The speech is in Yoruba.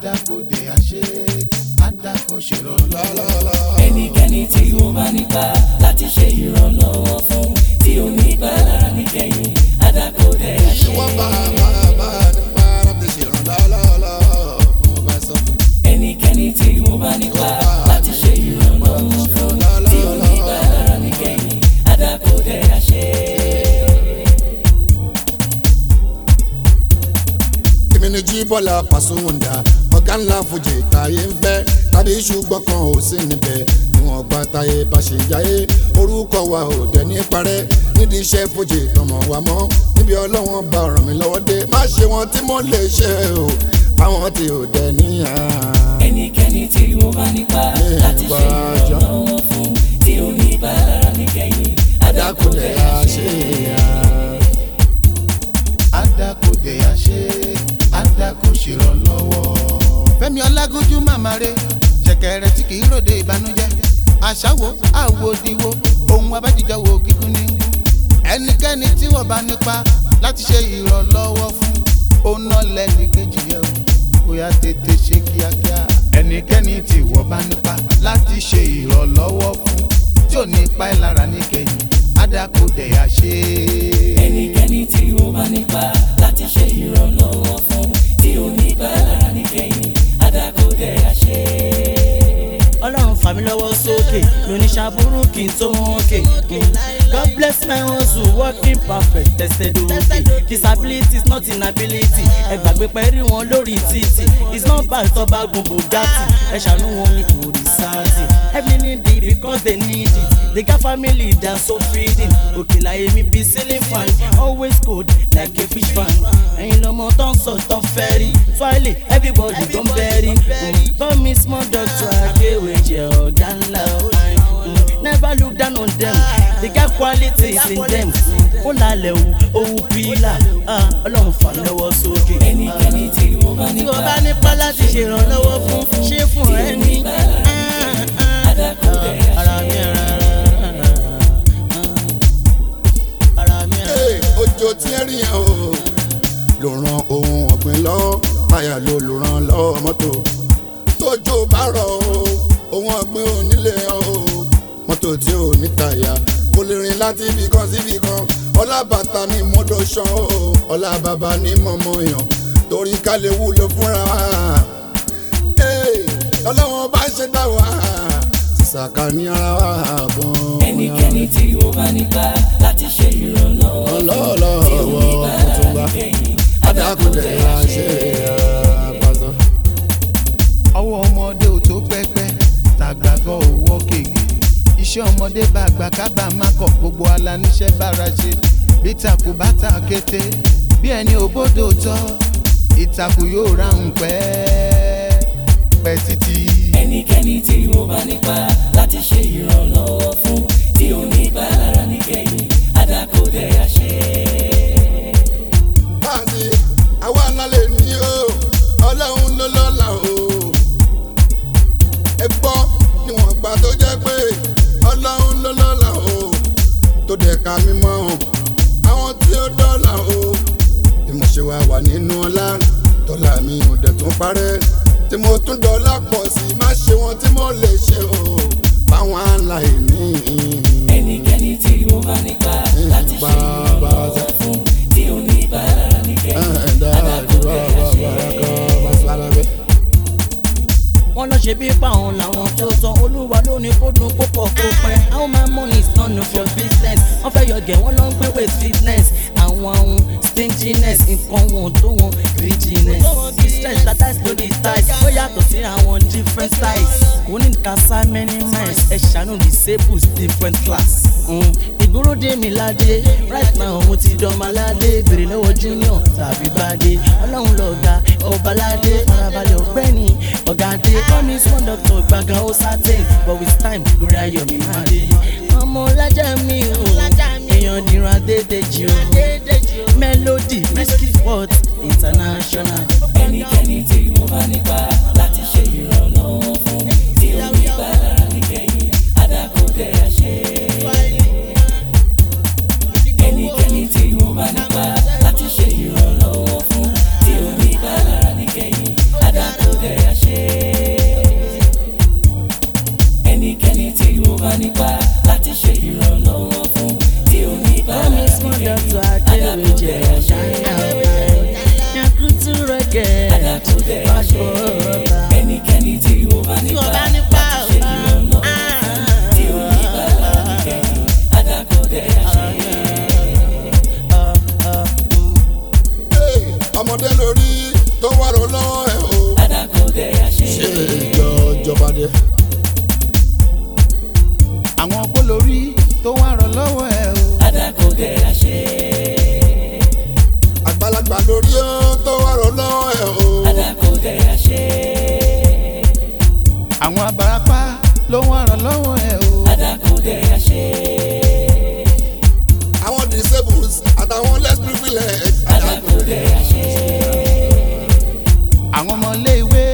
adakode àṣẹ adako ṣèrànlọ́wọ́. ẹnikẹ́ni tí ó bá nípa láti ṣe ìrànlọ́wọ́ fún tí ó ní ìpalára níkẹyìn adákòdé àṣẹ. wọ́n bá bá bá nípa láti ṣèrànlọ́wọ́ fún bá sọ. ẹnikẹ́ni tí ó bá nípa láti ṣe ìrànlọ́wọ́ fún tí ó ní ìpalára níkẹyìn adákòdé àṣẹ. èmi ni jí bọ́lá pàṣẹwọ̀ndà ọ̀gá ńlá fojì táyé ń fẹ́ tàbí ṣùgbọ́n kan ò sí níbẹ̀ níwọ̀n gba táyé bá ṣe jáyé orúkọ wa ò dẹ̀ ní parẹ́ nídìí iṣẹ́ fojì tọmọ wa mọ́ níbi ọlọ́wọ́n bá ràn mí lọ́wọ́ dé má ṣe wọn tí mo lè ṣe o àwọn tí ò dẹ̀ níyà. ẹnikẹ́ni tí ó bá nípa láti ṣe ìrànlọ́wọ́ fún tí ó ní ìpalára níkẹyìn adákòdé dákúndẹ̀ àṣẹ. àṣẹ adakode àṣẹ adako ṣèrànlọ́wọ́. fẹ́mi ọlágúnjú màmá rẹ̀ ṣẹ̀kẹ̀rẹ̀ tí kì í ròde ìbànújẹ́ àṣàwò àwòdìwò ohun abájíjọ wo kíkún ní. ẹnikẹ́ni tí wọ́n bá nípa láti ṣe ìrànlọ́wọ́ fún òun náà lẹ́ni kejì yẹ o kó yá tètè ṣe kíákíá. ẹnikẹ́ni tí wọ́n bá nípa láti ṣe ìrànlọ́wọ́ fún tí ò ní pa ẹ́ lára níkẹyìn adakode àṣẹ. ẹnikẹ́ni tí ó bá nípa láti ṣe ìrànlọ́wọ́ fún tí ó ní ìpalára níkẹyìn adákòdé àṣẹ. ọlọ́run fà mí lọ́wọ́ sókè lóní ṣàbúrú kí n tó mú òkè. God bless my hustle working perfect tested okay. disability is not inability ẹ gbàgbé pẹ́ẹ́rì wọn lórí títì it's not bad tó bá gun bugatti ẹ ṣàánú wọn ní kò rí sáàtì every need it because they need it they got family that so feeding òkè láyé mi bí ceiling fan always cold like a fish fan ẹ̀yin lọ́mọ tó ń sọ tó fẹ́ rí twile everybody don bury call me small doctor akéwèjẹ ọ̀gá ńlá o never look down on them they got qualities in them ó lálẹ́ o òun pílà ọlọ́run fà mí lọ́wọ́ sókè. ẹnikẹ́ni tí ó bá tí o nípa bá nípa láti ṣèrànlọ́wọ́ fún ṣé fún ẹ ní. adákòdé ara mi àṣẹ. rárá ara mi rárá. Hey, òjò tí ẹ rí yẹn o ló ran ohun ọ̀gbìn lọ báyà ló ló ran lọ́wọ́ mọ́tò tójò bá rọ̀ o ohun ọ̀gbìn ò nílé o mọ́tò tí ò ní tàyà kò lè rìn láti ibì kan sí ibì kan ọlá bàtà ní mọ́tò ṣan o ọlá bàbá ní mọ́mọ́ yàn torí ká lè wúlò fúnra wa Hey, ọlọ́wọ́n bá ṣe dá wa sísàkà ní ara wa gan-an. ẹnikẹ́ni tí ó bá nípa láti ṣe ìrànlọ́wọ́ ọlọ́ọ̀lọ́wọ́ tuntun bá adákùnrin àṣẹ àpàzọ. ọwọ́ ọmọdé ò tó pẹ́pẹ́ tàgbàgọ́ òwò kéèké iṣẹ́ ọmọdé bá gbà kábà má kọ̀ gbogbo aláníṣẹ́ bára ṣe bí takù bá ta kété bí ẹni òbódò tọ́ ìtakù yóò ráhùn pẹ́ pẹ́ títí. ẹnikẹ́ni tí ó bá nípa láti ṣe ìrànlọ́wọ́ fún tí ó ní ìpalára níkẹyìn adákòdé àṣẹ. báàsì àwa lálẹ́ ní o ọlọ́run ló lọ́la o. ẹ gbọ́ níwọ̀n gbà tó jẹ́ pé ọlọ́run ló lọ́la o. tó dẹ̀ ka mímọ́ o àwọn tí ó dọ́là o. bí mo ṣe wá wà nínú ọlá dọ́là mi ò dẹ̀ tún parẹ́ tí mo tún dọ́là pọ̀ sí i má ṣe wọn tí mo lè ṣe o báwọn aláìní. ẹnikẹ́ni tí ó bá nípa láti ṣe ìrànlọ́wọ́ fún tí ó ní ìpalára níkẹyìn adákòdé àṣẹ. wọ́n lọ ṣe bí páwọn làwọn tó tán olúwa ló ní kó dùn kó pọ̀ kó pẹ́ how my money is none of your business wọ́n fẹ́ yọ gẹ̀ wọ́n lọ ń gbé with fitness àwọn ohun stinginess nǹkan wọn tó wọn greediness distress latas lórí ties ó yàtọ̀ sí àwọn different styles kò ní kásá many miles ẹ ṣàánú disables different class. Mm. ìgboro dé mi ládé right now mo ti dánmaládé béèrè lọ́wọ́ junior tàbí bàdé ọlọ́run lọ́ga ọbaládé farabalẹ̀ ọ̀gbẹ́ni ọ̀gádé call me small doctor gbàgán ó certain but with time lórí ayọ̀ mi máa dé. ọmọ ọlájà mi ò èèyàn dìran adédèjì o melody risky sport international. ẹnikẹ́ni tí ó bá nípa láti ṣe ìrànlọ́wọ́ fún tí ó ní ìpalára níkẹyìn adákòdé àṣẹ. ẹnikẹ́ni tí ó bá nípa láti ṣe ìrànlọ́wọ́ fún tí ó ní ìpalára níkẹyìn adákòdé àwọn abarapá ló ń ràn lọ́wọ́ ẹ̀ o. adákúndẹ̀rẹ̀ àṣẹ. àwọn disables àtàwọn less privileged. adákúndẹ̀rẹ̀ àṣẹ. àwọn ọmọ iléèwé